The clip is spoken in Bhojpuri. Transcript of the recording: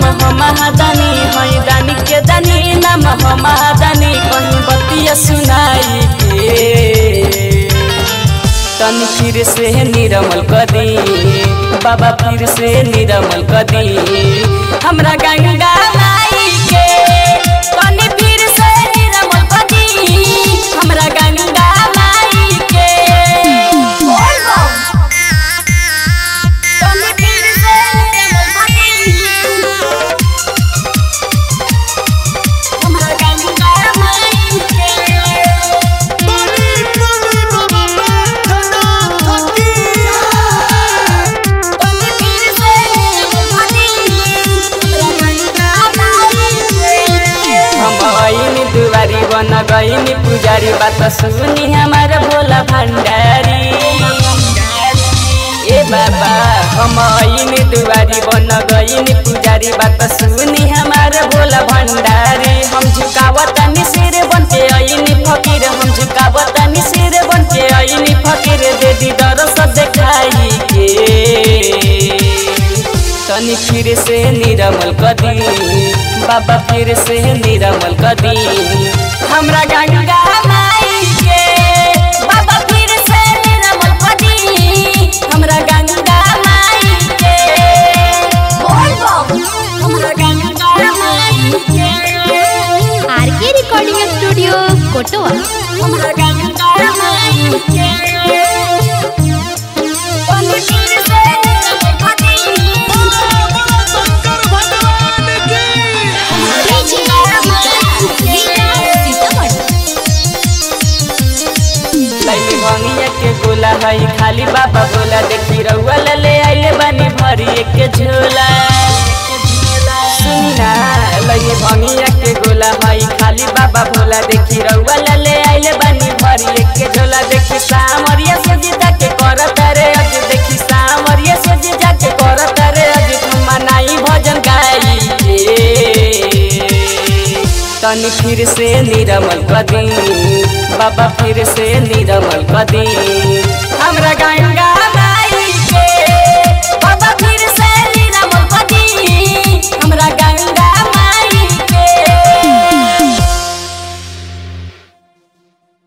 हो महादानी हई दानी के दानी नाम हो महादानी कहीं बतिया सुनाई के तन फिर से निरमल कदी बाबा फिर से निरमल कदी हमरा गंगा माई के तनी फिर से निरमल कदी हमरा गंगा माई के तनी फिर से निरमल कदी हमरा गंगा माई के बड़ी बड़ी बाबा बैठना थकी हम आईनी दुआरी बन गईनी पुजारी बात सुनी हमार भोला भंडारी ए बाबा हम आईनी दुआरी बन गईनी पुजारी बात सुनी हमार भोला भंडारी हम झुकावतानी सिर बन के आईनी फकीर हम झुकावतानी सिर बन के आईनी फकीर दे दी दरस देखाई के तनी फिर से निरमल कदी बाबा फिर से निरमल कदी हमरा गंगा माई के बाबा फिर से निरमल कदी हमरा गंगा माई के हमरा गंगा माई के आर के रिकॉर्डिंग स्टूडियो कोटवा हमरा गंगा माई के तनी फिर से निरमल कदी बोला शंकर भगवान की लैली भंगिया के गोला हई खाली बाबा बोला देखी रउआ ले आइले बानी भरी के झोला सुनी ना लैली भंगिया के गोला हई खाली बाबा बोला देखी रउआ ले आइले बानी भरी के झोला देखी सामरिया से जीता के करत रे अज देखी सामरिया से जीता के करत रे अज तुम मनाई भजन गाई के तनी फिर से निरमल कदी बाबा फिर से निरमल कदी हमरा गंगा